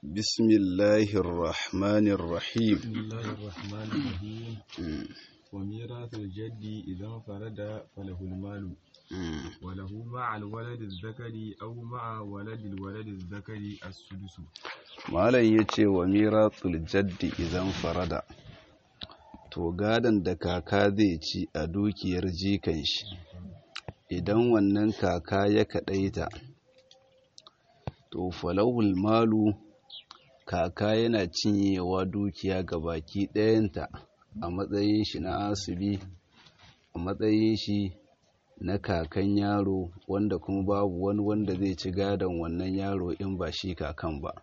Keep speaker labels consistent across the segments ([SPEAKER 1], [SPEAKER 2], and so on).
[SPEAKER 1] بسم الله الرحمن الرحيم
[SPEAKER 2] بسم الله الرحمن الرحيم وميراث الجد إذا انفرد فله المال وله مع الولد الذكر أو مع ولد الولد الذكر السدس
[SPEAKER 1] malam ya ce wa miratul jaddi idan farada to gadon da kaka zai ci a dukiyar jikan shi idan wannan kaka ya kaɗaita to falahul malu kaka yana cinyewa dukiya ga baki ɗayanta a matsayin shi na asibi a matsayin shi na kakan yaro wanda kuma babu wani wanda zai ci gadon wannan yaro in ba shi kakan ba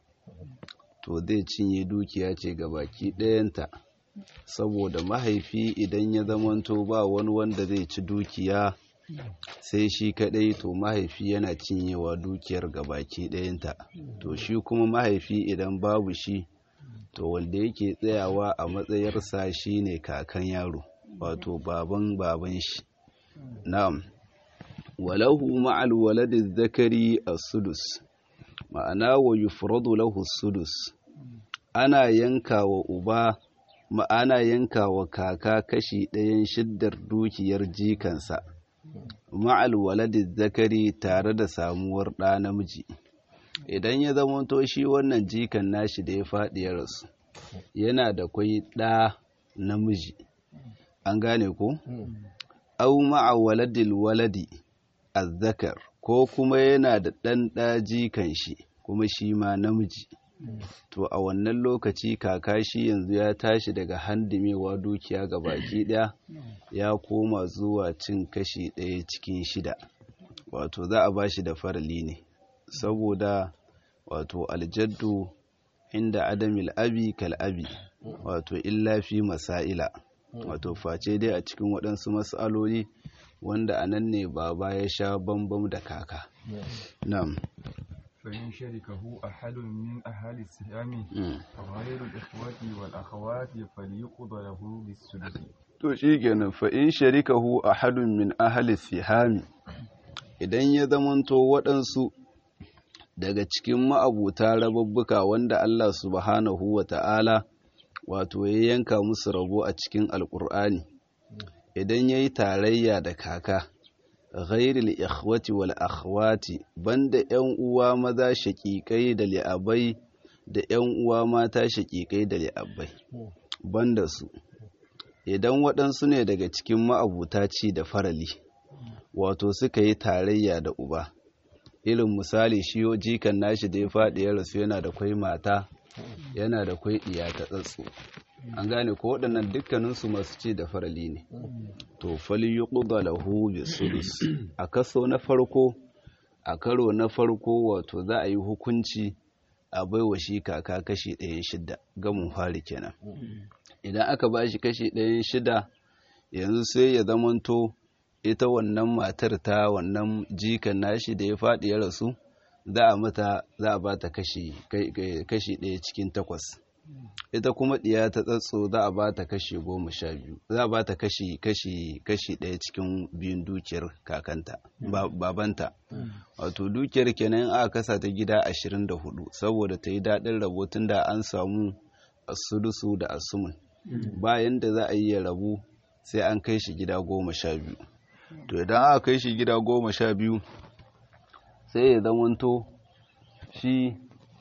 [SPEAKER 1] to zai cinye dukiya ce ga baki ɗayanta saboda mahaifi idan ya zamanto ba wani wanda zai ci dukiya sai shi kaɗai to mahaifi yana cinyewa dukiyar ga baki ɗayanta to shi kuma mahaifi idan babu shi to wanda yake tsayawa a matsayarsa shine kakan yaro wato baban baban shi na'am walahu ma'al waladi zakari as-sudus ma'ana wa yufradu lahu sudus ana yanka wa uba ma'ana yanka wa kaka kashi ɗayan shiddar dukiyar jikansa ma'al waladi zakari tare da samuwar ɗa namiji idan ya zamanto shi wannan jikan nashi da ya faɗi ya rasu yana da kwai ɗa namiji an gane ko au ma'a waladil waladi azzakar ko kuma yana da ɗan ɗaji kan shi kuma shi ma namiji to a wannan lokaci kaka shi yanzu ya tashi daga handimewa dukiya ga baki ɗaya ya koma zuwa cin kashi ɗaya cikin shida wato za a ba shi da farali ne saboda wato aljaddu inda adamil abi kal abi wato illa fi masaila wato face dai a cikin waɗansu matsaloli wanda a nan ne baba ya sha bambam da kaka na'am
[SPEAKER 2] فإن شركه أحد من أهل السهام غير الإخوة والأخوات فليقض له بالسدس
[SPEAKER 1] to shi kenan fa in sharikahu ahadun min ahli sihami idan ya zamanto waɗansu daga cikin ma'abuta rababbuka wanda Allah subhanahu wa ta'ala wato ya yanka musu rabo a cikin alƙur'ani idan ya yi tarayya da kaka ghairil ikhwati wal akhwati banda yan uwa maza shaƙiƙai da li'abai da yan uwa mata shaƙiƙai da li'abai banda su idan waɗansu ne daga cikin ma'abuta ci da farali wato suka yi tarayya da uba irin misali shi jikan nashi da ya faɗi ya rasu yana da kwai mata yana da kwai ɗiya ta tsatso an gane ko waɗannan dukkaninsu masu ci da farali ne to fali yi lahu bi sulus a kaso na farko a karo na farko wato za a yi hukunci a baiwa shi kaka kashi ɗaya shida gamin fari kenan idan aka ba shi kashi ɗaya shida yanzu sai ya zamanto ita wannan matar ta wannan jikan nashi da ya faɗi ya rasu za a mata za a ba ta kashi ɗaya cikin takwas ita kuma ɗiya ta tsatso za a ba ta kashi goma sha biyu za a ba ta kashi kashi kashi ɗaya cikin biyun dukiyar kakanta babanta wato dukiyar kenan aka kasa ta gida ashirin da hudu saboda ta yi daɗin rabo tun da an samu asudusu da asumun bayan da za a yi ya rabu sai an kai shi gida goma sha biyu to idan aka kai shi gida goma sha biyu sai ya zamanto shi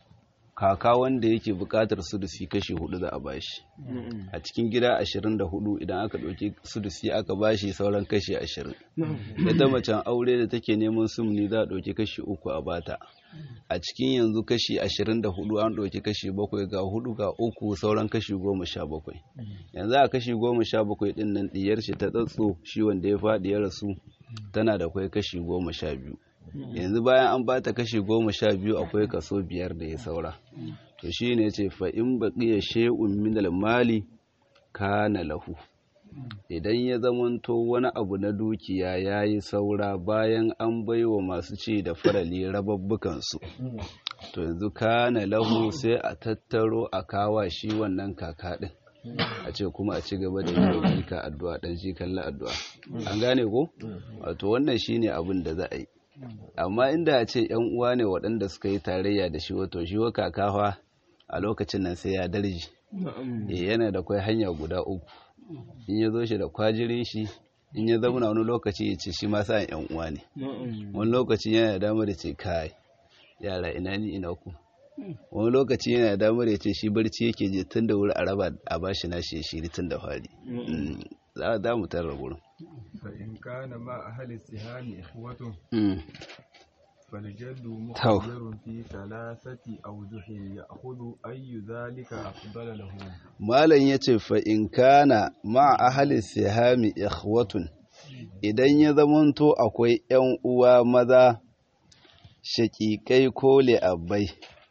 [SPEAKER 1] kaka wanda yake bukatar sudusi kashi hudu za a bashi a cikin gida ashirin da hudu idan aka ɗauki sudusi aka bashi sauran kashi ashirin ita macen aure da take neman sumni za a ɗauki kashi uku a bata a cikin yanzu kashi ashirin da hudu an ɗauki kashi bakwai ga hudu ga uku sauran kashi goma sha bakwai yanzu a kashi goma sha bakwai ɗin nan ɗiyar shi ta tsatso shi wanda ya faɗi ya rasu tana da kwai kashi goma sha biyu yanzu bayan an ba ta kashi goma sha biyu akwai kaso biyar da ya saura to shi ne ce fa'in baƙiya she'un minal mali kana lahu idan ya zamanto wani abu na dukiya ya yi saura bayan an baiwa masu ci da farali rababbukansu to yanzu kana lahu sai a tattaro a kawa shi wannan kaka ɗin a ce kuma a ci gaba da yi jika addu'a ɗan shi kalla addu'a an gane ko wato wannan shine abin da za a yi amma inda a ce yan uwa ne waɗanda suka yi tarayya da shi wato shi wa kakawa a lokacin nan sai ya darji yana da kwai hanya guda uku in ya zo shi da kwajirin shi in ya zauna wani lokaci ya ce shi ma sa yan uwa ne wani lokaci yana da damar da ce kai yara ina ni ina ku wani lokaci yana da damar ya ce shi barci yake je tun da wuri a raba a bashi nashi ya shiri tun da fari za mu tarra wurin
[SPEAKER 2] فإن كان مع أهل السهام إخوة
[SPEAKER 1] Mm.
[SPEAKER 2] فالجد مخير في ثلاثة أوجه يأخذ أي ذلك أفضل له
[SPEAKER 1] malam ya ce fa'in kana ma ahali sihami ikhwatun idan ya zamanto akwai ‘yan uwa maza shaƙiƙai ko li'abbai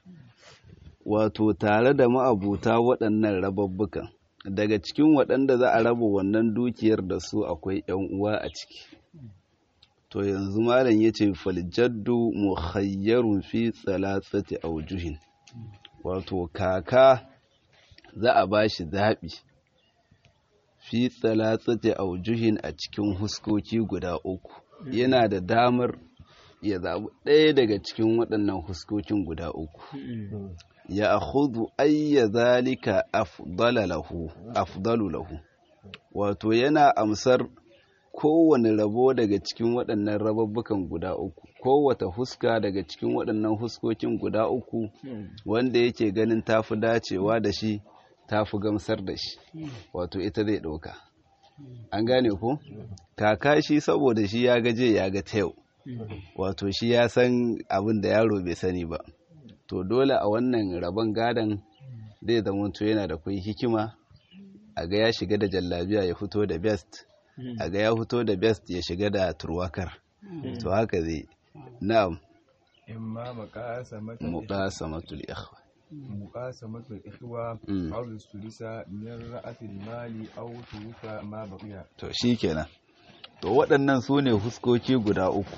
[SPEAKER 1] wato tare da ma'abuta waɗannan rababbukan daga cikin waɗanda za a raba wannan dukiyar da su akwai ‘yan uwa a ciki to yanzu malam ya ce faljaddu mukhayyarun fi tsalatsati aujuhin wato kaka za a ba shi zaɓi fi tsalatsati aujuhin a cikin huskoki guda uku yana da damar ya zaɓi ɗaya daga cikin waɗannan huskokin guda uku ya akhudhu ayya zalika afdala lahu afdalu lahu wato yana amsar kowane rabo daga cikin waɗannan rababbukan guda uku kowata huska daga cikin waɗannan huskokin guda uku wanda yake ganin tafi dacewa da shi tafi gamsar da shi wato ita zai ɗauka an gane ko kaka shi saboda shi ya gaje ya ga ta yau wato shi ya san abin da yaro bai sani ba to dole a wannan rabon gadon zai zama to yana da kwai hikima a ga ya shiga da jallabiya ya fito da best a ga ya fito da best ya shiga da turwakar to haka zai na'am
[SPEAKER 2] إما مقاسمة
[SPEAKER 1] muqasamatul ikhwa
[SPEAKER 2] مقاسمة الإخوة
[SPEAKER 1] Mm.
[SPEAKER 2] أو الثلث من رأس المال أو ثلث ما بقي
[SPEAKER 1] to shikenan to waɗannan su ne huskoki guda uku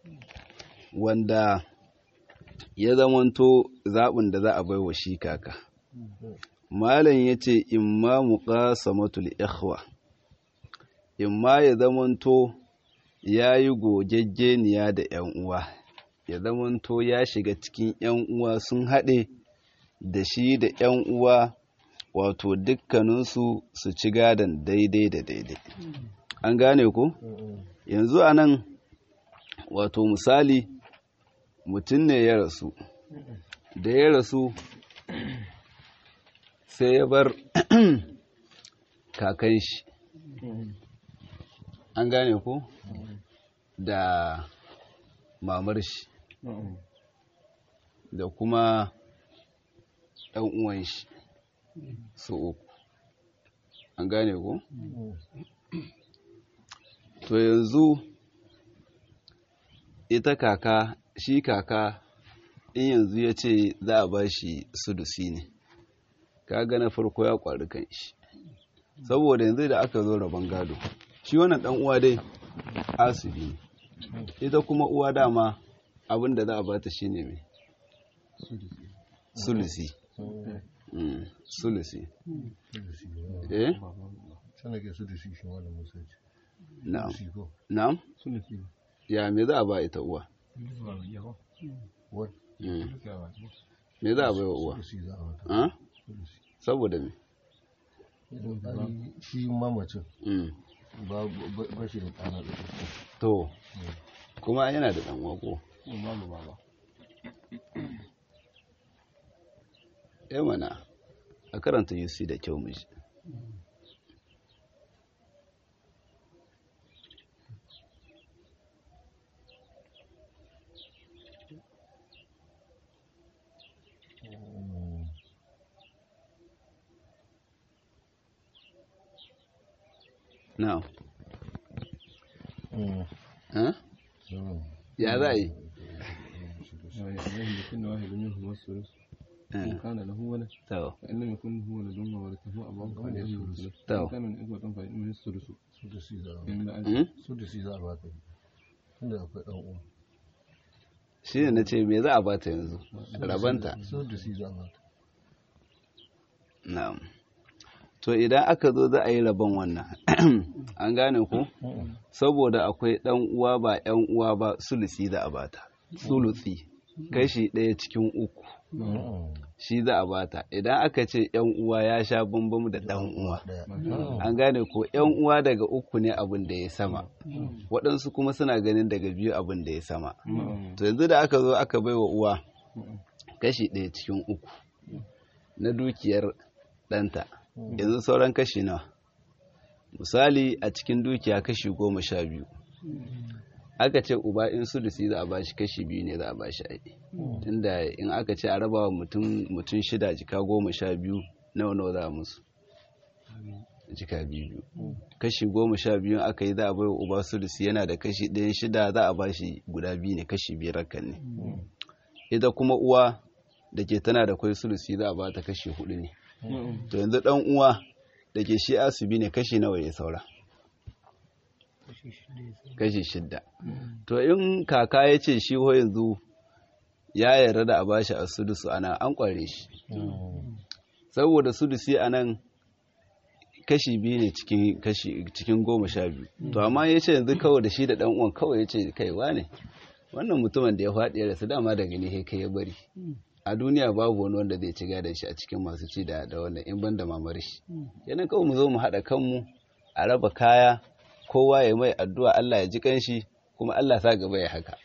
[SPEAKER 1] wanda ya zamanto zaɓin da za a bai wa shi kaka malam ya ce imma muqasamatul ikhwa imma ya zamanto ya yi gogaggeniya da 'yan uwa ya zamanto ya shiga cikin 'yan uwa sun haɗe da shi da 'yan uwa wato dukkaninsu su ci gadon daidai da daidai an gane ku yanzu a nan wato misali mutum ne ya rasu da ya rasu sai ya bar kakan shi an gane ku da mamar shi da kuma ɗan uwan shi su uku an gane ku to yanzu ita kaka shi kaka in yanzu ya ce za a ba shi sudusi ne kaga na farko ya kwari kan shi saboda yanzu da aka zo rabon gado shi wannan dan uwa dai asibi ne ita kuma uwa dama abin da za a bata shine mai sulusi Mm, sulusi eh
[SPEAKER 3] sana ke su da shi shi malam musa ce
[SPEAKER 1] na'am
[SPEAKER 3] shi ko
[SPEAKER 1] na'am
[SPEAKER 2] ثلث
[SPEAKER 1] ya me za a ba ita uwa
[SPEAKER 3] what
[SPEAKER 1] Mm, me za a bai wa uwa
[SPEAKER 3] su za a wata
[SPEAKER 1] ah? saboda me
[SPEAKER 3] ai shi mamacin
[SPEAKER 1] Mm,
[SPEAKER 3] ba ba- ba shi da ƙana da
[SPEAKER 1] to kuma yana da dan uwa ko eh mana a karanta UC da kyau mu ji na'am eh ya za a yi
[SPEAKER 2] لكن واحد منهم الثلث إن
[SPEAKER 1] Eh,
[SPEAKER 2] كان له ولد
[SPEAKER 1] to
[SPEAKER 2] فإن لم يكن هو ولد وورثه أبوه فلأبيه الثلث
[SPEAKER 1] تو.
[SPEAKER 2] إن كان من إخوة فإنه الثلث
[SPEAKER 3] su da shi za a
[SPEAKER 2] إن بعد
[SPEAKER 1] Mm?
[SPEAKER 3] su da shi za a bata tunda akwai ɗan uwa
[SPEAKER 1] shi ne na ce me za a bata yanzu rabanta
[SPEAKER 3] su da shi za a bata
[SPEAKER 1] na'am to idan aka zo za a yi rabon wannan an gane ku saboda akwai ɗan uwa ba ‘yan uwa ba sulusi za a bata sulusi kashi ɗaya cikin uku shi za a bata idan aka ce yan uwa ya sha bambam da ɗan uwa an gane ko yan uwa daga uku ne abin da ya sama waɗansu kuma suna ganin daga biyu abin da ya sama to yanzu da aka zo aka bai wa uwa kashi ɗaya cikin uku na dukiyar ɗanta yanzu sauran kashi nawa misali a cikin dukiya kashi goma sha biyu aka ce uba in sulusi za a bashi kashi biyu ne za a bashi aiki tunda in aka ce a raba wa mutum shida jika goma sha biyu nawa nawa za a musu jika biyu kashi goma sha biyu aka yi za a bai wa uba sulusi yana da kashi ɗayan shida za a bashi guda biyu ne kashi biyar kan ne ita kuma uwa da ke tana da kwai sulusi za a bata kashi hudu ne to yanzu dan uwa da ke shi asibi ne kashi nawa ya saura kashi shidda to in kaka ya ce shi ho yanzu ya yarda da a bashi a sudusu ana an kware shi saboda sudusi a nan kashi biyu ne cikin goma sha biyu to amma ya ce yanzu kawai da shi da dan uwan kawai ya ce kaiwa ne wannan mutumin da ya faɗi ya rasu dama daga ne kai ya bari a duniya babu wani wanda zai ci gadon shi a cikin masu ci da da wannan in ban da mamar shi yana kawai mu zo mu haɗa kanmu a raba kaya kowa ya mai addu'a Allah ya ji kanshi kuma Allah sa gaba ya haka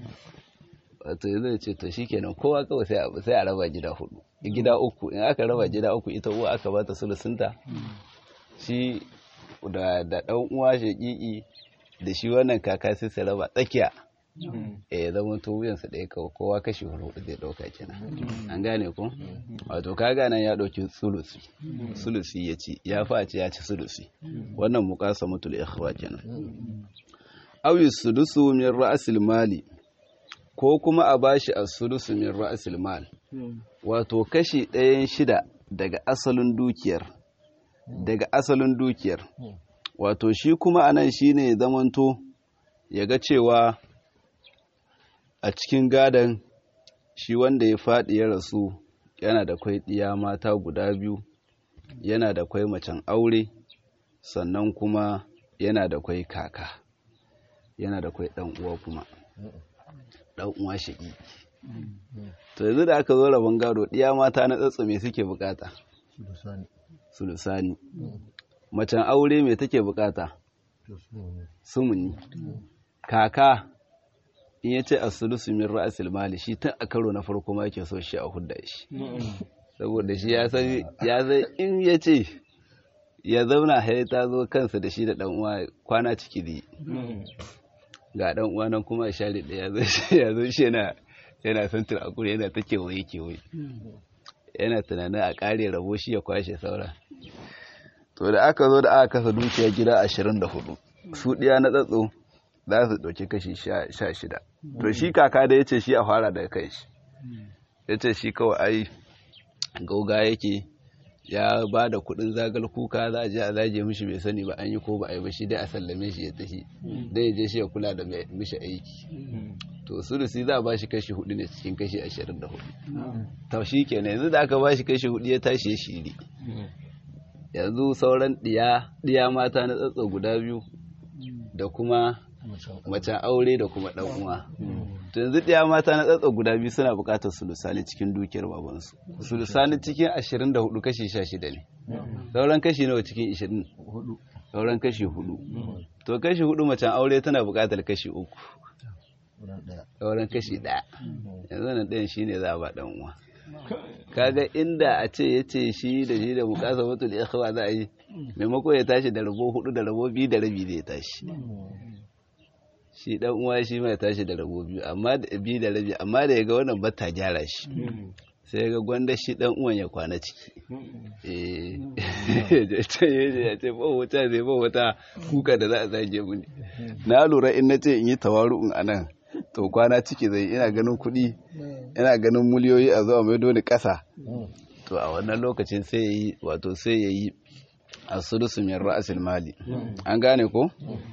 [SPEAKER 1] wato yanzu ya ce to shikenan kowa kawai sai a sai a raba gida hudu gida uku in aka raba gida uku ita uwa aka bata sulusunta shi da da dan uwa shaƙiƙi da shi wannan kaka sai su raba tsakiya eh ya zama to wuyansa ɗaya kawai kowa kashi hudu zai ɗauka kenan an gane ko wato ka gane ya ɗauki sulusi sulusi ya ci ya fa ce ya ci sulusi wannan muƙasa mutul ikhwa kenan awi sudusu min ra'sil mali ko kuma a bashi as-sudusu min ra'sil mal wato kashi ɗayan shida daga asalin dukiyar daga asalin dukiyar wato shi kuma anan shine zamanto ya ga cewa a cikin gadon shi wanda ya faɗi ya rasu yana da kwai ɗiya mata guda biyu yana da kwai macen aure sannan kuma yana da kwai kaka yana da kwai ɗan uwa kuma ɗan uwa shaƙi to yanzu da aka zo rabon gado ɗiya mata na tsatsa me suke bukata sulusani macen aure me take bukata sumuni kaka in ya ce asulusu min ra'asil mali shi tun a karo na farko ma yake so shi a hudda shi saboda shi ya san ya san in ya ce ya zauna hai ta zo kansa da shi da dan uwa kwana ciki da ga dan uwa nan kuma share da ya zo ya zo shi yana yana santar akure yana ta kewaye kewaye yana tunanin a kare rabo shi ya kwashe saura to da aka zo da aka kasa dukiya gida ashirin da hudu su ɗiya na tsatso za su ɗauki kashi sha shida to shi kaka da ya ce shi a fara daga kai shi ya ce shi kawai ai gauga yake ya ba da kuɗin zagal kuka za a je a zage mishi bai sani ba an yi ko ba a yi ba shi dai a sallame shi ya tafi dai ya je shi ya kula da mishi aiki to sulusi za a ba shi kashi hudu ne cikin kashi ashirin da hudu to shi kenan yanzu da aka ba shi kashi hudu ya tashi ya shiri yanzu sauran ɗiya mata na tsatso guda biyu da kuma macen aure da kuma ɗan uwa to yanzu ɗaya mata na tsatsa guda biyu suna buƙatar sulusani cikin dukiyar babansu sulusani cikin ashirin da hudu kashi sha shida ne sauran kashi nawa cikin ashirin sauran kashi hudu to kashi hudu macen aure tana buƙatar kashi uku sauran kashi ɗaya yanzu nan ɗayan shi ne za a ba ɗan uwa kaga inda a ce ya ce shi da shi da bukasa mutu da ikhwa za a yi maimako ya tashi da rabo hudu da rabo biyu da rabi zai tashi shi dan uwa shi mai tashi da rabo biyu amma da biyu da rabi amma da ya ga wannan bata gyara shi sai ya ga gwanda shi dan uwan ya kwana ciki eh ya ce ba wuta zai ba wuta kuka da za a zage mu ne na lura in na ce in yi tawaru'un anan to kwana ciki zai ina ganin kuɗi ina ganin miliyoyi a zuwa mai doni ƙasa to a wannan lokacin sai ya yi wato sai ya yi a sulusu min ra'asil mali an gane ko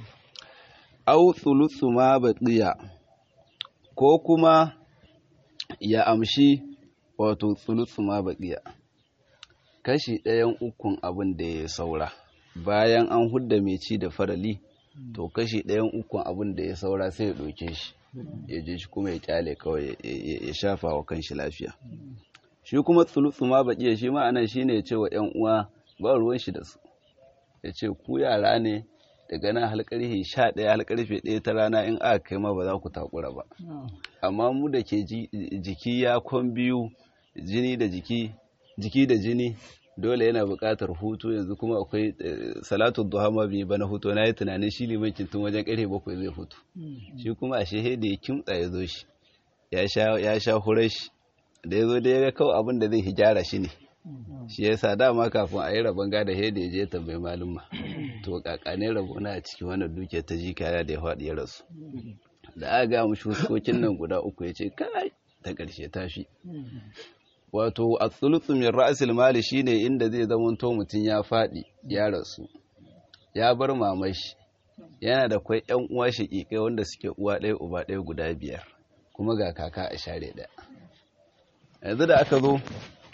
[SPEAKER 1] au tsulusu ma baqiya ko kuma ya amshi wato tsulusu ma baqiya kashi ɗayan ukun abin da ya saura bayan an hudda mai ci da farali to kashi ɗayan ukun abin da ya saura sai ya ɗauke shi ya je shi kuma ya kyale kawai ya shafa wa kanshi lafiya shi kuma tsulutsu ma baƙiya shi ma anan shine ya ce wa ƴan uwa ba ruwan shi da su ya ce ku yara ne daga nan har karfe sha ɗaya har karfe ɗaya ta rana in aka kai ma ba za ku takura ba amma mu da ke jiki ya kwan biyu jini da jiki jiki da jini dole yana buƙatar hutu yanzu kuma akwai salatu duha ma bi bana hutu na yi tunanin shi limancin tun wajen ƙarfe bakwai zai hutu shi kuma a shehe da ya kimtsa ya zo shi ya sha hurar shi da ya zo da ya ga kawai abin da zai hijara shi ne shi ya sa dama kafin a yi rabon gada he da ya je tambayi malumma to kakane rabo na a cikin wannan duke ta ji kaya da ya faɗi ya rasu da aka ga mu shuskokin nan guda uku ya ce kai ta ƙarshe tashi wato a tsulutsu min ra'asil mali shine inda zai zamanto mutum ya faɗi ya rasu ya bar mamashi yana da kwai yan uwa shaƙiƙai wanda suke uwa ɗaya uba ɗaya guda biyar kuma ga kaka a share ɗaya yanzu da aka zo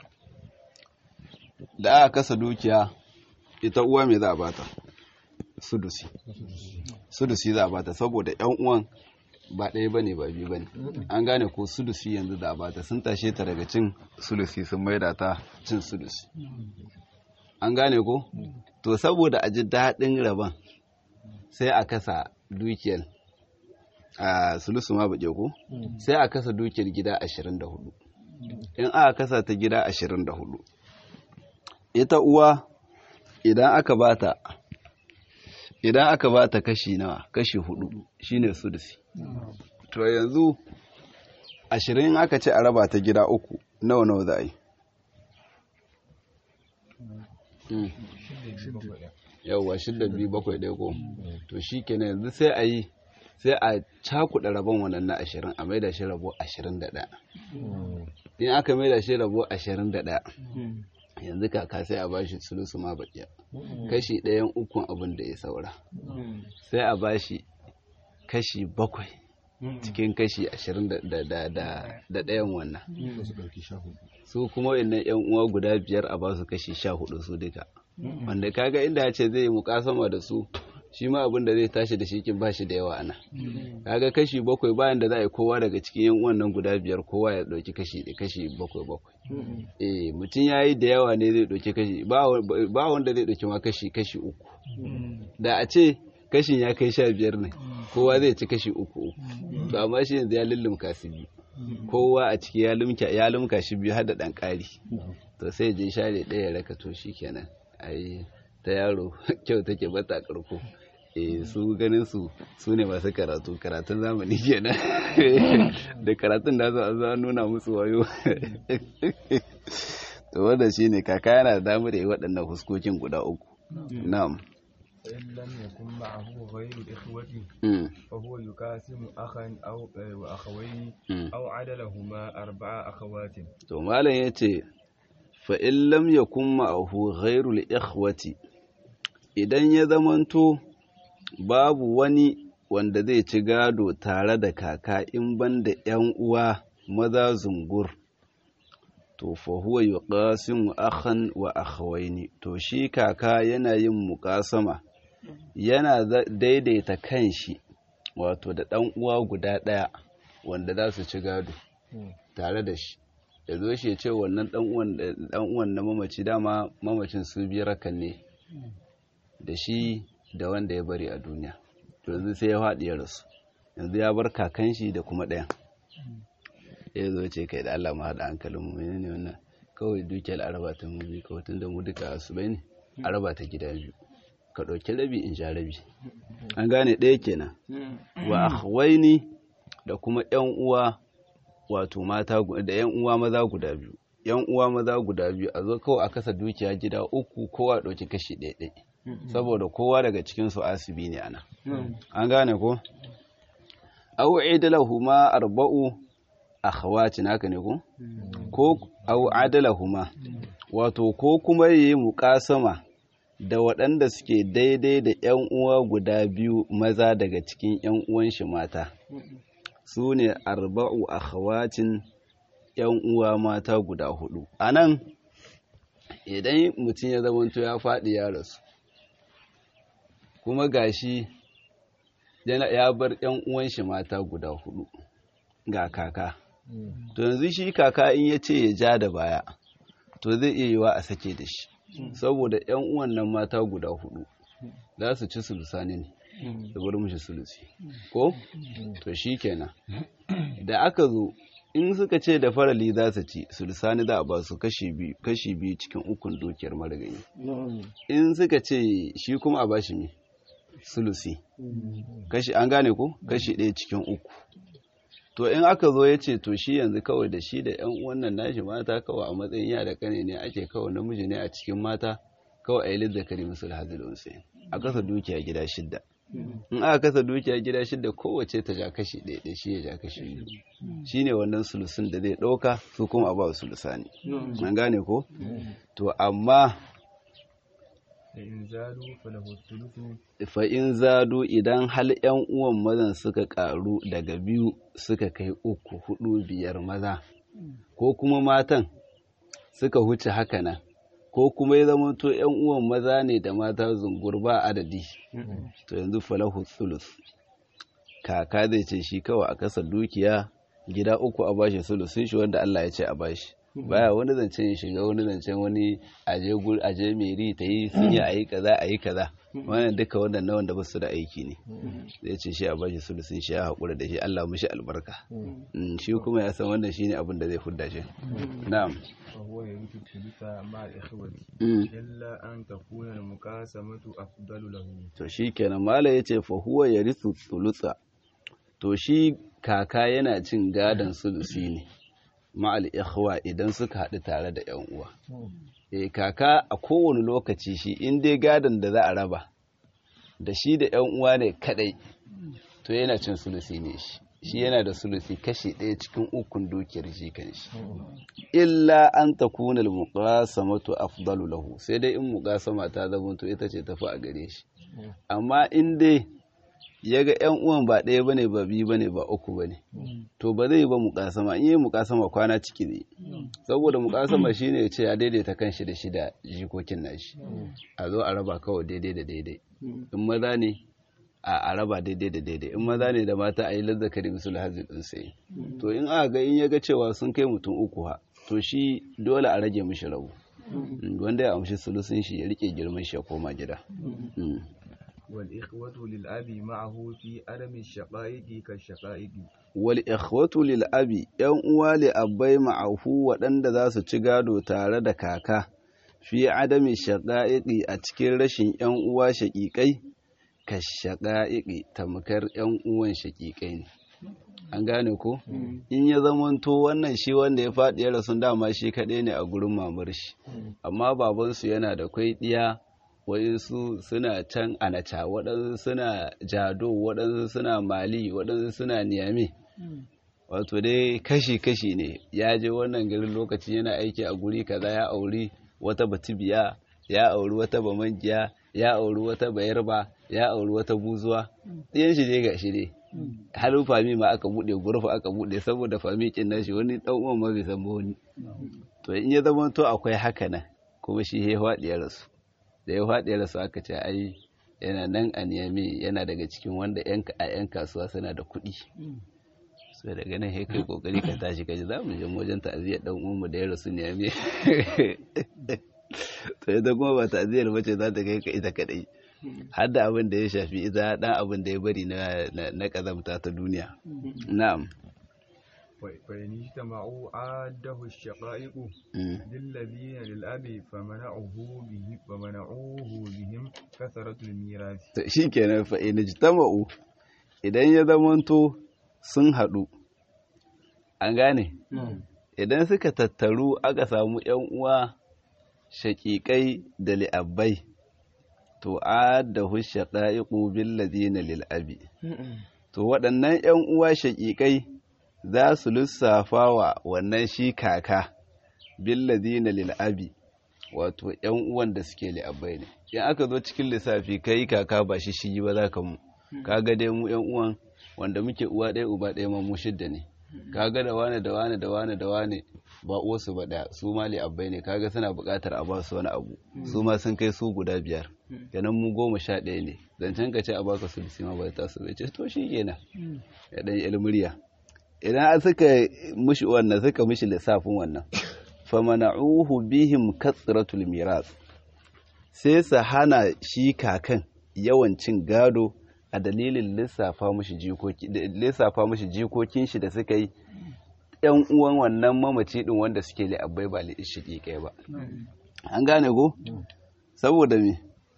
[SPEAKER 1] da aka kasa dukiya ita uwa mai za a bata sudusi sudusi za a bata saboda yan uwan ba ɗaya bane ba biyu bane an gane ko sudusi yanzu da bata sun tashe ta daga cin sulusi sun maida ta cin sudusi an gane ko to saboda a ji daɗin rabon sai a kasa dukiyar a sulusu ma baƙe ko sai a kasa dukiyar gida 24 in aka kasa ta gida 24 ita uwa idan aka bata idan aka bata kashi nawa kashi hudu shine sudusi to yanzu ashirin aka ce a raba ta gida uku nawa nawa za a yi yauwa shidda biyu bakwai ɗaya ko to shi kenan yanzu sai a yi sai a cakuɗa rabon wannan na ashirin a maida shi rabo ashirin da ɗaya in aka maida shi rabo ashirin da ɗaya yanzu kaka sai a bashi sulusu ma baƙiya kashi ɗayan ukun abin da ya saura sai a bashi kashi bakwai cikin kashi ashirin da ɗayan wannan su kuma wannan yan uwa guda biyar a basu kashi sha hudu su duka wanda kaga inda ya ce zai yi mukasama da su shi ma abin da zai tashi da shi kin ba shi da yawa ana kaga kashi bakwai bayan da za a yi kowa daga cikin yan wannan guda biyar kowa ya ɗauki kashi kashi bakwai bakwai eh mutum ya yi da yawa ne zai ɗauki kashi ba wanda zai ɗauki ma kashi kashi uku da a ce kashin ya kai sha biyar ne kowa zai ci kashi uku uku to amma shi yanzu ya lullumka su biyu kowa a ciki ya lumka shi biyu har da ɗan ƙari to sai je share ɗaya raka to shi kenan ai ta yaro kyau take bata karko eh su ganin su su ne masu karatu karatun zamani kenan da karatun da za a nuna musu wayo to wanda shine kaka yana da damar yi waɗannan huskokin guda uku na'am
[SPEAKER 2] فإن لم يكن معه غير الإخوة فهو يقاسم أخا أو وأخوين أو عدلهما أربع أخوات
[SPEAKER 1] to malam yace fa in lam yakun ma'ahu ghairul ikhwati idan ya zamanto babu wani wanda zai ci gado tare da kaka in banda yan uwa maza zungur to fa huwa yuqasimu akhan wa akhawaini to shi kaka yana yin muqasama yana daidaita kanshi wato da ɗan uwa guda ɗaya wanda za su ci gado tare da shi ya zo shi ya ce wannan ɗan uwan na mamaci dama mamacin su biyar kan ne da shi da wanda ya bari a duniya to yanzu sai ya faɗi ya rasu yanzu ya bar kakan shi da kuma ɗayan ya zo ce kai da Allah mu haɗa hankalin mu menene wannan kawai dukiyar araba ta mu biyu kawai tunda mu duka su bai ne araba ta gida biyu ka ɗauki rabi in sha rabi an gane ɗaya kenan wa akhwaini da kuma ƴan uwa wato mata da ƴan uwa maza guda biyu ƴan uwa maza guda biyu a zo kawai a kasa dukiya gida uku kowa ɗauki kashi ɗaya ɗaya saboda kowa daga cikin su asibi ne ana an gane ko aw idlahuma arba'u akhawati naka ne ko ko aw adalahuma wato ko kuma yi muqasama da waɗanda suke daidai da ‘yan uwa guda biyu maza daga cikin ‘yan uwan shi mata su ne arba'u akhawacin ‘yan uwa mata guda hudu a nan idan mutum ya zamanto ya faɗi ya rasu kuma gashi ya bar yan uwan shi mata guda hudu ga kaka to yanzu shi kaka in ya ce ya ja da baya to zai iya yiwa a sake da shi saboda yan uwan nan mata guda hudu za su ci sulusani ne da bar mishi sulusi ko to shi kenan da aka zo in suka ce da farali za su ci sulusani za a ba su kashi biyu cikin ukun dukiyar marigayi in suka ce shi kuma a bashi ne sulusi kashi an gane ko kashi ɗaya cikin uku to in aka zo ya ce to shi yanzu kawai da shi da yan wannan nashi mata kawai a matsayin ya da kane ne ake kawai namiji ne a cikin mata kawai a yi lizzakari musul hazil unsayin a kasa dukiya gida shidda in aka kasa dukiya gida shidda kowace ta ja kashi ɗaya ɗaya shi ya ja kashi biyu shi ne wannan sulusun da zai ɗauka su kuma a ba sulusani an gane ko to amma fa'in zadu idan hal ‘yan uwan mazan suka ƙaru daga biyu suka kai uku hudu biyar maza ko kuma matan suka huce haka nan ko kuma ya zama to ‘yan uwan maza ne da mata zungur ba adadi to yanzu falahu sulus kaka zai ce shi kawai a kasa dukiya gida uku a bashi sulusun shi wanda Allah ya ce a bashi baya wani zancen ya shiga wani zancen wani aje gur aje meri ta yi sun yi ayi kaza ayi kaza wannan duka wannan na wanda basu da aiki ne zai ce shi a bashi sulusun shi ya haƙura da shi Allah mushi albarka shi kuma ya san wannan shine abin da zai fudda shi na'am
[SPEAKER 2] فهو يرث الثلث مع الإخوة إلا أن تكون المقاسمة أفضل له
[SPEAKER 1] to shikenan mala yace fa huwa yarithu thulutha to shi kaka yana cin gadon sulusi ne ma'al ikhwa idan suka haɗu tare da ‘yan uwa. E kaka a kowane lokaci shi in dai gadon da za a raba da shi da ‘yan uwa ne kaɗai to yana cin sulusi ne shi. Shi yana da sulusi kashi ɗaya cikin ukun dukiyar shi kan shi. Illa an ta kuna muqasamatu afdalu lahu sai dai in muqasama ta zama to ita ce tafi a gare shi. Amma in dai ya ga ‘yan uwan ba ɗaya bane ba biyu bane ba uku bane to ba zai ba mukasama in yi mukasama kwana ciki ne saboda mukasama shine ya ce ya daidaita kanshi da shi da jikokin nashi a zo a raba kawai daidai da daidai in maza ne a raba daidai da daidai in maza ne da mata a yi lazzakari musul hazin ɗin sai to in aka ga in ya ga cewa sun kai mutum uku ha to shi dole a rage mishi rabu wanda ya amshi sulusun shi ya rike girman shi ya koma gida
[SPEAKER 2] والإخوة للأب معه في عدم الشقائق كالشقائق
[SPEAKER 1] والإخوة للأب ‘yan uwa li abbai ma'ahu waɗanda za su ci gado tare da kaka fi adami shaƙa'iƙi a cikin rashin ‘yan uwa shaƙiƙai ka shaƙa'iƙi tamkar ‘yan uwan shaƙiƙai ne an gane ko in ya zamanto wannan shi wanda ya faɗi ya rasu dama shi kaɗai ne a gurin mamar shi amma babansu yana da kwai ɗiya waɗansu suna can anaca waɗansu suna jado waɗansu suna mali waɗansu suna niyame wato dai kashi-kashi ne ya je wannan garin lokaci yana aiki a guri kaza ya auri wata batibiya ya auri wata bamangiya ya auri wata bayarba ya auri wata buzuwa ɗiyan shi dai ga shi dai halin fami ma aka buɗe gurfa aka buɗe saboda fami kin nashi wani ɗan uwan ma bai san wani to in ya zama to akwai haka nan kuma shi ya faɗi ya rasu da ya faɗi rasu aka ce ai yana nan a niyami yana daga cikin wanda a 'yan kasuwa suna da kuɗi so daga nan ya kai kokari ka tashi kaji za mu je wajen ta'aziyar dan uwanmu da ya rasu niyami to ita kuma ba ta'aziyar bace za ta kai ka ita kadai har da abin da ya shafi ita dan abin da ya bari na kazamta ta duniya na'am
[SPEAKER 2] فإن اجتمعوا عاده الشقائق للذين للأب فمنعه به فمنعوه بهم كثرة الميراث
[SPEAKER 1] shikenan fa in ijtama'u idan ya zamanto sun haɗu an gane idan suka tattaru aka samu ‘yan uwa shaƙiƙai da li'abbai to adahu shaƙa'iƙu bil ladina lil abi to waɗannan ‘yan uwa shaƙiƙai za su lissafa wa wannan shi kaka billadina lil abi wato yan uwan da suke li'abbai ne in aka zo cikin lissafi kai kaka ba shi shi ba za ka mu kaga dai mu yan uwan wanda muke uwa ɗaya uba ɗaya ma mu shidda ne kaga da wane da wane da wane da wane ba uwarsu ba ɗaya su ma li'abbai ne kaga suna buƙatar a ba su wani abu su ma sun kai su guda biyar kenan mu goma sha ɗaya ne zancen ka ce a baka sulusi ma ba ta su bai ce to shi kenan ya ɗan ilmuriya idan suka mushi wannan suka mushi lissafin wannan famana'uhu bihim katsiratul miras sai su hana shi kakan yawan cin gado a dalilin lissafa mushi jikoki lissafa mushi jikokin shi da suka yi yan uwan wannan mamaci din wanda suke li'abbai ba li'ishiki kai ba an gane ko saboda me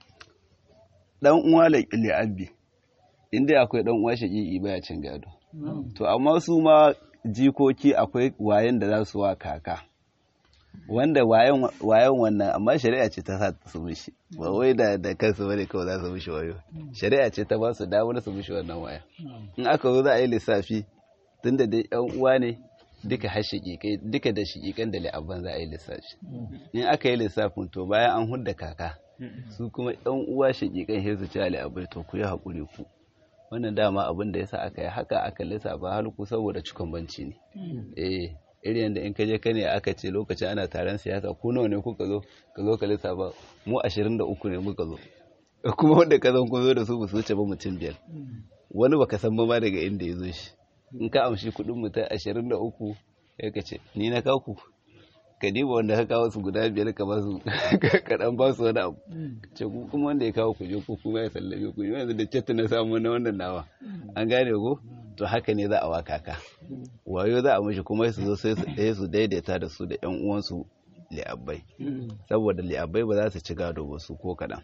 [SPEAKER 1] dan uwa li'abbi inda akwai dan uwa shaqiqi baya cin gado to amma su ma jikoki akwai wayan da za su wa kaka wanda wayan wannan amma shari'a ce ta sa su mishi ba wai da da kansu bane kawai za su mishi wayo shari'a ce ta ba su damar su mishi wannan waya in aka zo za a yi lissafi tunda dai yan uwa ne duka har shiƙiƙai duka da shiƙiƙan da li'abban za a yi lissafi in aka yi lissafin to bayan an hudda kaka su kuma yan uwa shiƙiƙan sai su ci li'abbai to ku yi haƙuri ku wannan dama abin da yasa aka yi haka aka lissafa halku saboda cikon banci ne eh irin yadda in ka je kane aka ce lokacin ana taron siyasa ku nawa ne kuka zo ka zo ka lissafa mu 23 ne muka zo kuma wanda ka zan kun zo da su ba su wuce ba mutum biyar wani baka san ba daga inda ya zo shi in ka amshi kuɗin mutum 23 ya ka ce ni na kaku ka diba wanda ka kawo su guda biyar ka ba su ka dan ba su wani abu ce ku kuma wanda ya kawo ku je ku kuma ya sallame ku yanzu da cetta na samu na wannan nawa an gane ko to haka ne za a waka ka wayo za a mishi kuma su zo sai su daidaita da su da yan uwansu li'abbai saboda li'abbai ba za su ci gado ba su ko kaɗan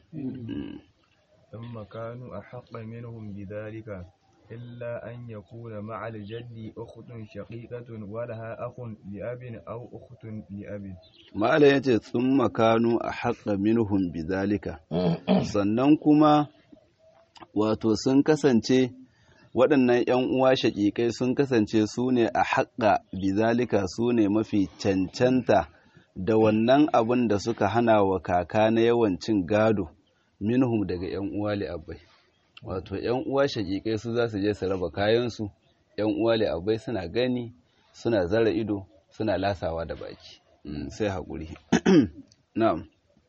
[SPEAKER 2] ثم كانوا أحق منهم بذلك إلا أن يكون مع الجد أخت شقيقة ولها أخ لأب أو أخت لأب
[SPEAKER 1] ما لا يجي ثم كانوا أحق منهم بذلك sannan kuma wato sun kasance waɗannan ‘yan uwa shaƙiƙai sun kasance su ne a haƙa bizalika su ne mafi cancanta da wannan abin da suka hana wa kaka na yawancin gado minhum daga ‘yan uwa li'abbai wato ‘yan uwa shaƙiƙai su za su je su raba kayansu ‘yan uwa li'abbai suna gani suna zara ido suna lasawa da baki sai haƙuri na'am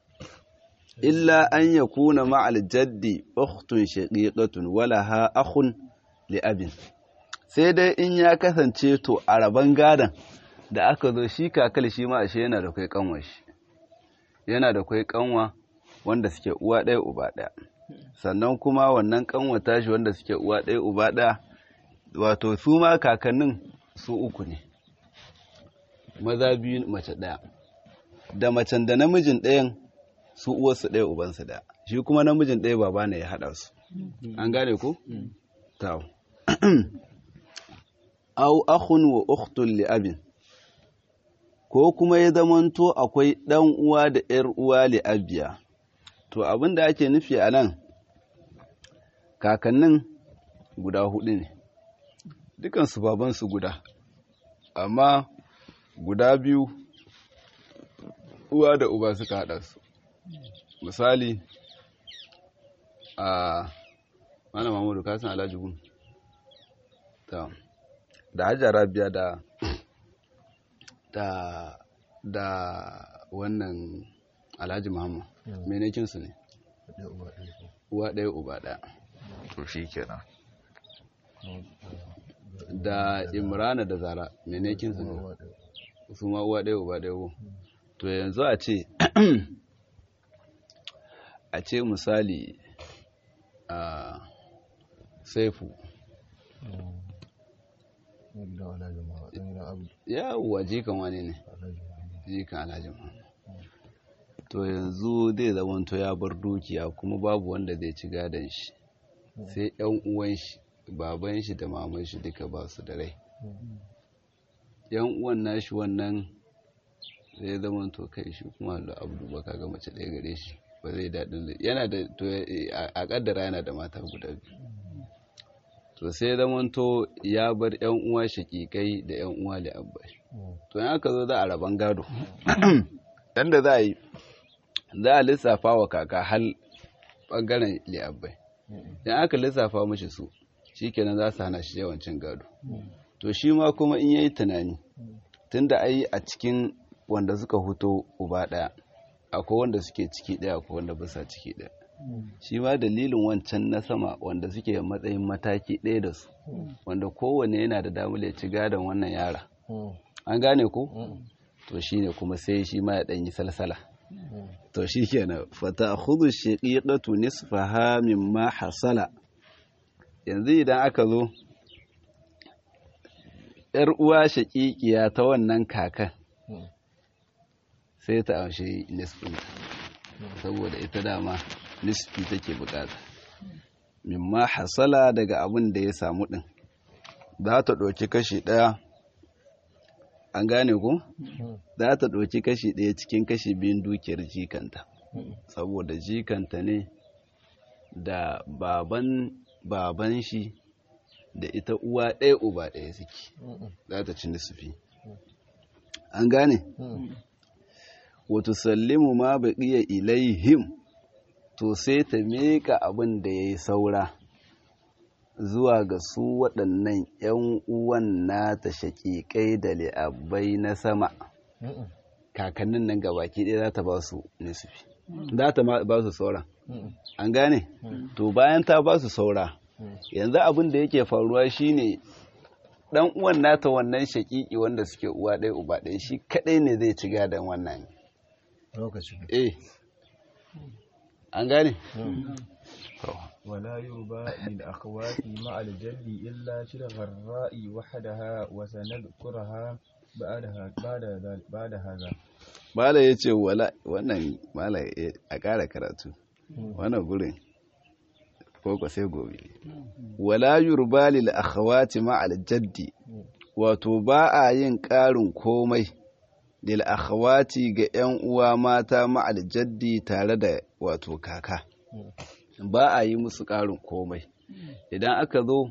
[SPEAKER 1] illa an ya kuna ma'al jaddi ukhtun shaqiqatun wala ha akhun li abin sai dai in ya kasance to a raban gadan da aka zo shi kakal shi ma ashe yana da kai kanwa shi yana da kai kanwa wanda suke uwa ɗaya uba ɗaya sannan kuma wannan kanwa tashi wanda suke uwa ɗaya uba ɗaya wato su ma kakannin su uku ne maza biyu mace ɗaya da macen da namijin ɗayan su uwarsu ɗaya ubansu ɗaya shi kuma namijin ɗaya baba ne ya haɗa su an gane ku? tawo au akhun wa ukhtun li abin ko kuma ya zamanto akwai ɗan uwa da ‘yar uwa li abiya to abin da ake nufi a nan kakannin guda hudu ne dukansu babansu guda amma guda biyu uwa da uba suka haɗa su misali a mana mamudu kasan alhaji gun ta da hajjara biya da da da wannan alhaji muhammad menekinsu ne uwa ɗaya uba ɗaya to shi kenan da imrana da zara menekinsu ne su ma uwa ɗaya uba ɗaya to yanzu a ce a ce misali a saifu yawwa jikan wani ne jikan alhaji to yanzu zai zamanto ya bar dukiya kuma babu wanda zai ci gadon shi sai yan uwan shi baban shi da maman shi duka ba su da rai yan uwan nashi wannan zai zama to kai shi kuma da abdu ba kaga mace ɗaya gare shi ba zai daɗin yana da to a ƙaddara yana da mata guda biyu to sai zama to ya bar yan uwa shaƙiƙai da yan uwa da abba to in aka zo za a raban gado dan da za a yi za a lissafa wa kaka hal ɓangaren li'abbai idan aka lissafa mashi su shikenan za su hana shi yawancin gado to shi ma kuma in yayi tunani tunda ai a cikin wanda suka huto uba ɗaya akwai wanda suke ciki ɗaya akwai wanda bisa ciki ɗaya shi ma dalilin wancan na sama wanda suke matsayin mataki ɗaya da su wanda kowane yana da damar ya ci gadon wannan yara an gane ko to shine kuma sai shi ma ya ɗanyi salsala to shi kenan fata hudu shaƙiƙatu nisfaha mimma hasala yanzu idan aka zo ‘yar uwa shaƙiƙiya ta wannan kakan sai ta amshi nisfinta saboda ita dama nisfi take bukata mimma hasala daga abin da ya samu ɗin za ta ɗauki kashi ɗaya an gane ku za ta ɗauki kashi ɗaya cikin kashi biyun dukiyar jikanta saboda jikanta ne da baban baban shi da ita uwa ɗaya uba ɗaya suke za ta ci nisfi an gane wato sallimu ma baƙiya ilaihim to sai ta miƙa abin da ya yi saura zuwa ga su waɗannan ‘yan uwan nata shaƙiƙai da li'abbai na sama kakannin nan gabaki ɗaya za ta ba su nisfi za ta ba su saura an gane to bayan ta ba su saura yanzu abin da yake faruwa shine ɗan uwan nata wannan shaƙiƙi wanda suke uwa ɗaya uba ɗaya shi kaɗai ne zai ci gadon wannan
[SPEAKER 3] lokaci
[SPEAKER 1] eh an gane
[SPEAKER 2] ولا يربى للأخوات مع الجد إلا شرغ الراء وحدها وسنذكرها بعدها بعد ذل- بعد هذا
[SPEAKER 1] Mala ya ce wannan mala a ƙara karatu wannan gurin ko sai gobe wala yurba lil akhawati ma al jaddi wato ba a yin ƙarin komai lil akhawati ga ƴan uwa mata ma al jaddi tare da wato kaka ba a yi musu ƙarin komai idan aka zo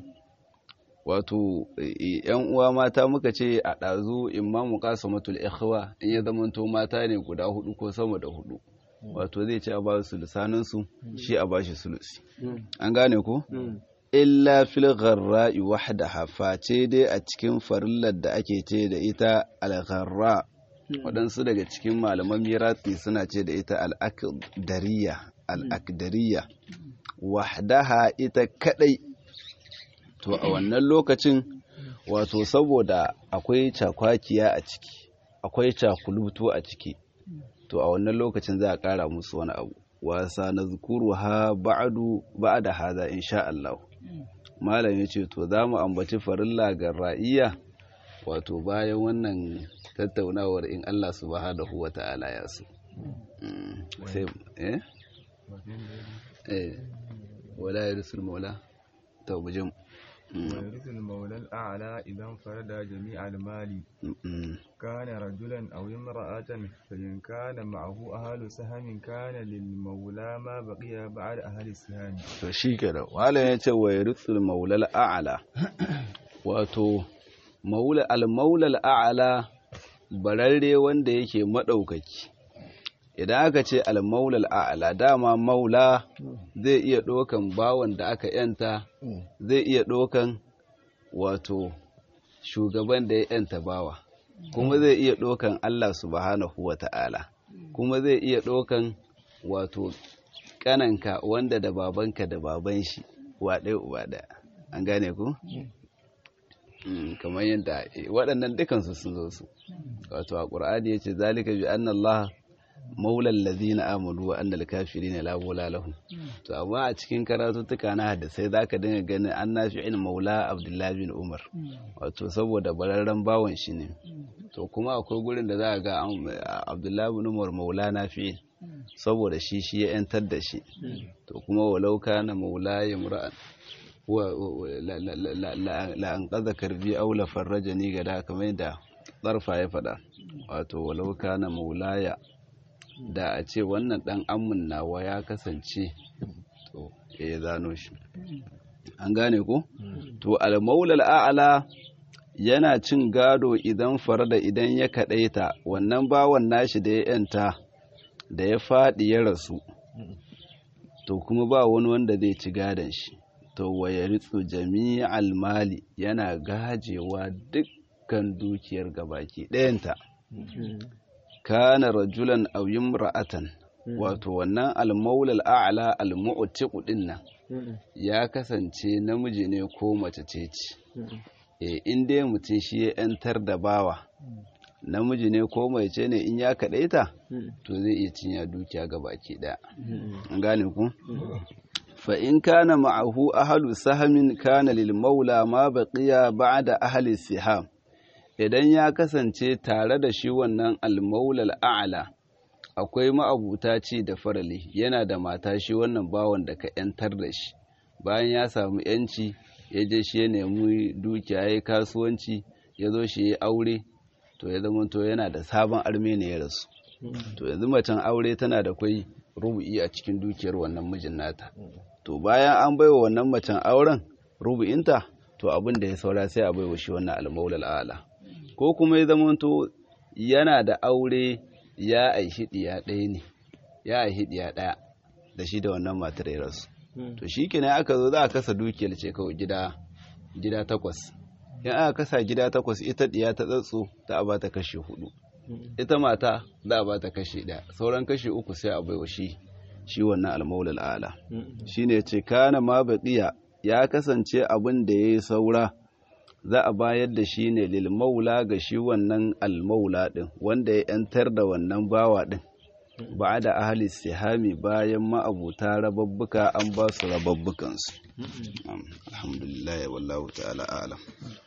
[SPEAKER 1] wato yan uwa mata muka ce a ɗazu imamu qasamatul ikhwa in ya zamanto mata ne guda hudu ko sama da hudu wato zai ce a ba su lisanin su shi a bashi sulusi an gane ko illa fil gharra'i wahdaha face dai a cikin farillar da ake ce da ita al-gharra waɗansu daga cikin malaman mirati suna ce da ita al-akdariya al-akdariya wahdaha ita kadai to a wannan lokacin wato saboda akwai cakwakiya a ciki akwai cakulutu a ciki to a wannan lokacin za a ƙara musu wani abu wasa na zukuru ha ba'adu ba'ada haza insha Allah malam ya ce to za mu ambaci farilla ga ra'iya wato bayan wannan tattaunawar in Allah subhanahu wa ta'ala ya so sai eh eh wala yarsul maula to bujin
[SPEAKER 2] ويرث المولى الأعلى إذا انفرد جميع المال كان رجلا أو امرأة فإن كان معه أهل سهم كان للمولى ما بقي بعد أهل السهام
[SPEAKER 1] to shi kenan wala ya ce wa yarithul maulal a'la wato maula al maulal a'la bararre wanda yake madaukaki idan aka ce al maulal a'la dama maula zai iya ɗaukan bawan da aka yanta zai iya ɗaukan wato shugaban da ya yanta bawa kuma zai iya ɗaukan Allah subhanahu wa ta'ala kuma zai iya ɗaukan wato kananka wanda da babanka da baban shi wa ɗaya uba ɗaya an gane ku? kamar yadda waɗannan dukansu sun zo su wato a ƙur'ani ya ce zalika bi anna Allah maulal ladina amanu wa annal kafirin la mawla lahum to amma a cikin karatuttuka na hadisai zaka dinga ganin an nafi'in maula abdullahi bin umar wato saboda bararren bawon shi ne to kuma akwai gurin da za ga abdullahi bin umar maula nafi'in saboda shi shi ya yantar da shi to kuma walau kana maula yamra'an la an kaza karbi aula farraja ni gada kamar da tsarfa ya faɗa wato walau kana maulaya da a ce wannan ɗan amin nawa ya kasance to ya zano shi an gane ko to al-maulal a'la yana cin gado idan farda idan ya kadaita wannan bawan nashi da ya yanta da ya faɗi ya rasu to kuma ba wani wanda zai ci gadon shi to waya ritsu jami'al mali yana gajewa dukkan dukiyar gabaki ɗayanta kana rajulan aw imra'atan wato wannan almaulal a'la almu'tiqu din nan ya kasance namiji ne ko mace ce ce e in dai mutum shi ya yantar da bawa namiji ne ko mace ne in ya kaɗaita to zai iya cinya dukiya ga baki ɗaya an gane ku fa in kana ma'ahu ahlu sahamin kana lil maula ma baqiya ba'da ahli siham idan ya kasance tare da shi wannan almaulal a'la akwai ma'abuta ci da farali yana da mata shi wannan bawan da ka yantar da shi bayan ya samu yanci ya je shi ya nemi dukiya ya yi kasuwanci ya zo shi ya aure to ya zama to yana da sabon arme ne ya rasu to yanzu macen aure tana da kwai rubu'i a cikin dukiyar wannan mijin nata to bayan an baiwa wannan macen auren rubu'inta to abin da ya saura sai a baiwa shi wannan almaulal ala ko kuma ya zama to yana da aure ya aishi ɗiya ɗaya ne ya aishi ɗiya ɗaya da shi da wannan matar ya rasu to shi kenan aka zo za a kasa dukiyar ce kawai gida gida takwas in aka kasa gida takwas ita ɗiya ta tsatso za a bata kashi hudu ita mata za a bata kashi ɗaya sauran kashi uku sai a baiwa shi shi wannan almaulal ala shine ce kana ma baqiya ya kasance abin da yayi saura za a bayar da shi ne lil maula ga shi wannan almaula din wanda ya yantar da wannan bawa din ba da ahli sihami bayan ma'abuta rababbuka an ba su rababbukansu alhamdulillah wallahu ta'ala a'lam